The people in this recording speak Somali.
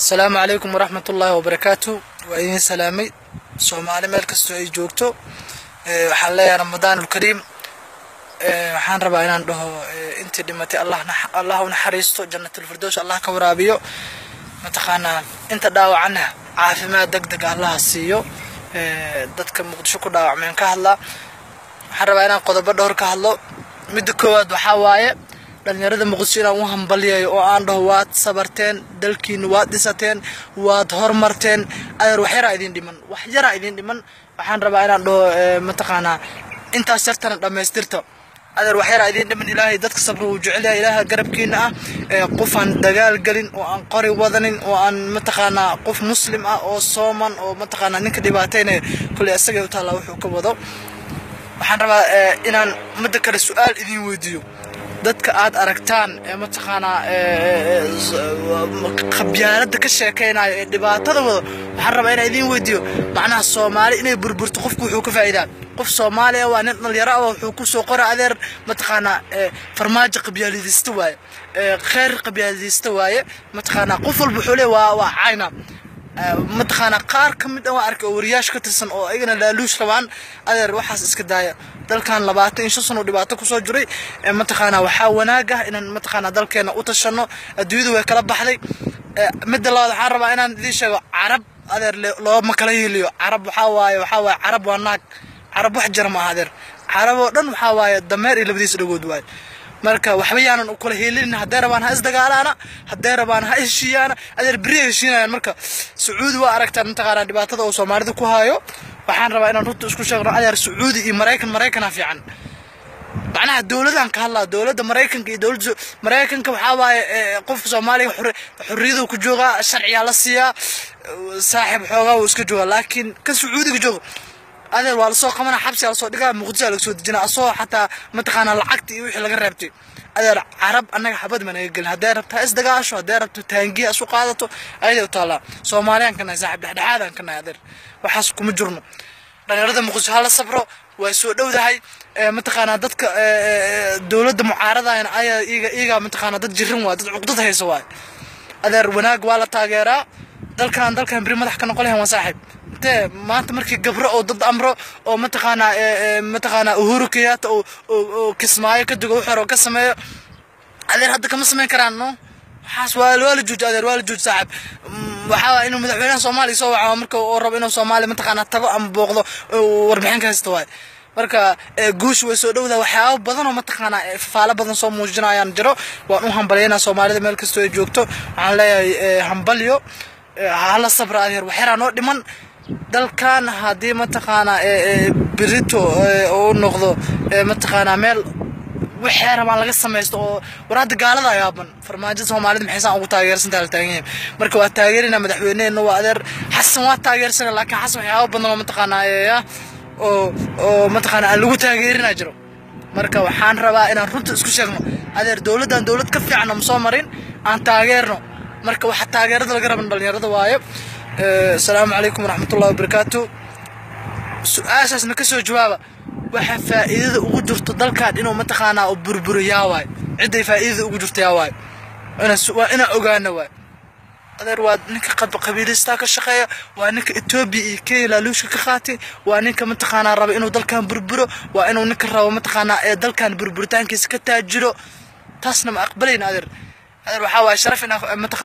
asalaamu calaykum waraxmat ullaahi wabarakaatu waa idiin salaamay soomaali meel kastoo ay joogto waxaan leeyahay ramadaan ulkariim waxaan rabaa inaan dhaho intii dhimatay allah u naxariisto janatulfirdows allah ka waraabiyo mataqaanaa inta dhaawacana caafimaad deg deg allaha siiyo dadka muqdisho ku dhaawacmeen ka hadla waxaan rabaa inaan qodobo dhowr ka hadlo midda koowaad waxaa waaye dhalinyarada muqdisho inaan u hambalyayo oo aan dhaho waad sabarteen dalkiina waad dhisateen waad hormarteen adeer wax yaraa idin dhiman wax yaraa idin dhiman waxaan rabaa inaan dhaho mataqaanaa intaas yartana dhammaystirta adeer wax yaraa idin dhiman ilaahay dadka sabra uu jecel yahay ilaaha garabkiina ah qof aan dagaal gelin oo aan qori wadanin oo aan mataqaanaa qof muslim ah oo sooman oo mataqaanaa ninka dhibaataynaya kulley isagay u taallaa wuxuu ka wado waxaan rabaa inaan midda kale su-aal idin weydiiyo dadka aad aragtaan ee mataqaanaa qabyaalada ka sheekaynayo ee dhibaatada wado waxaan rabaa inaan idiin weydiiyo macnaha soomaali inay burburto qofku wuxuu ka faa'iidaa qof soomaaliya waa nin dhalinyaro ah wuxuu ku soo qora adeer mataqaanaa farmaajo qabyaaladiista waaye kheyr qabyaaladiista waaye mataqaanaa qof walba wuxuu leeyahay waa waa cayna mataqaanaa qaar ka mid ah waan arkay oo wariyaash ka tirsan oo ayagana laaluush rabaan adeer waxaas iska daaya dalkan labaatan iyo shan sano dhibaato kusoo jiray mataqaanaa waxaa wanaag ah inaan mataqaanaa dalkeena u tashano adduunyadu way kala baxday midda labaad waxaan rabaa inaan idiin sheego carab adeer looma kala hiliyo carab waxaa waaye waxaa waaye carab waa naag carab wax jira ma aha adeer carab oo dhan waxaa waaye dameer iyo labadiisa dhagood waaye marka waxba yaanan u kala helinin hadday rabaan ha isdagaalaana hadday rabaan ha heshiiyaana adeer beri heshiinayaan marka sacuudi waa aragtaan mataqaanaa dhibaatada uu soomaalida ku haayo waxaan rabaa inaan runta isku sheegno adeer sacuudi iyo maraykan maraykana fiican macnaha dowladan ka hadlaa dowladda maraykanka iyo dowladda maraykanka waxaa waaye qofka soomaaliga xorriyadu ku joogaa sharciyaa la siiyaa saaxiib xoogaa wuu iska joogaa laakiin kan sacuudiga jooga adeer waa lasoo qabana xabsiga lasoo dhigaa muqdisho laga soo dejinaa asoo xataa mataqaanaa lacagta iyo wixii laga reebtay adeer carab annaga xabad ma naga gelin hadday rabto ha isdagaasho hadday rabto taangiya isu qaadato ayaday u taallaa soomaaliyaan ka nahay saaxiib dhexdhexaadaan ka nahay adeer waxaas kuma jirno dhalinyarada muqdisho hala sabro way soo dhowdahay mataqaanaa dadka dowladda mucaaradayna ayaa iyaga iyaga mataqaanaa dad jirin waa dad cuqdad haysa waay adeer wanaag waa la taageeraa dalkan dalkan beri madax ka noqon lahayn waa saaxiib intee maanta markii gabro oo dad amro oo mataqaanaa mataqaanaa uhuru kenyatta oo kismaayo ka digo wuxuu ka sameeyo adeer hadda kama samayn karaan no waxaas waa waa la jooji adeer waa la jooji saaxiib waxaa waa inuu madaxweynaha soomaaliya soo waco marka uu rabo inuu soomaaliya mataqaanaa tago ama booqdo warbixin ka haysto waay marka guusha way soo dhowdaa waxyaaba badan oo mataqaanaa fafaalo badan soo muujinayaan jiro waan u hambalyaynaa soomaalida meel kastoo ay joogto waxaan leeyahay hambalyo hala sabra adeer waxyaraa noo dhiman dalkan haddii mataqaanaa berito uu noqdo mataqaanaa meel waxay rabaan laga samaysto oo war hadda gaalada ayaaban farmaajada soomaalida maxaysaan ugu taageersantaa la taagan yahay marka waa taageerina madaxweyneheenna waa adeer xasan waa taageersana laakiin xasan waxyaaba badan oo mataqaanaa oo oo mataqaanaa aan lagu taageerinaa jiro marka waxaan rabaa inaan runta isku sheegno adeer dowladdan dowlad ka fiicanna ma soo marin aan taageerno marka waxaa taageerada laga raban dhalinyarada waayo asalaamu calaykum waraxmatullahi wabarakaatu su-aashaasna kasoo jawaaba waxa faa'iidada ugu jirto dalkan inuu mataqaanaa u burburo yaa waay cidday faa'iidada ugu jirto yaa waay waa inaan ogaana waay adeer waa ninka qabiilistaa ka shaqeeya waa ninka etoobiya iyo kenya laaluushka ka qaatay waa ninka mataqaanaa raba inuu dalkan burburo waa inuu ninka rabo mataqaanaa ee dalkan burburitaankiisa ka taajiro taasna ma aqbalayna adeer adeer waxaa waaye sharaf inaa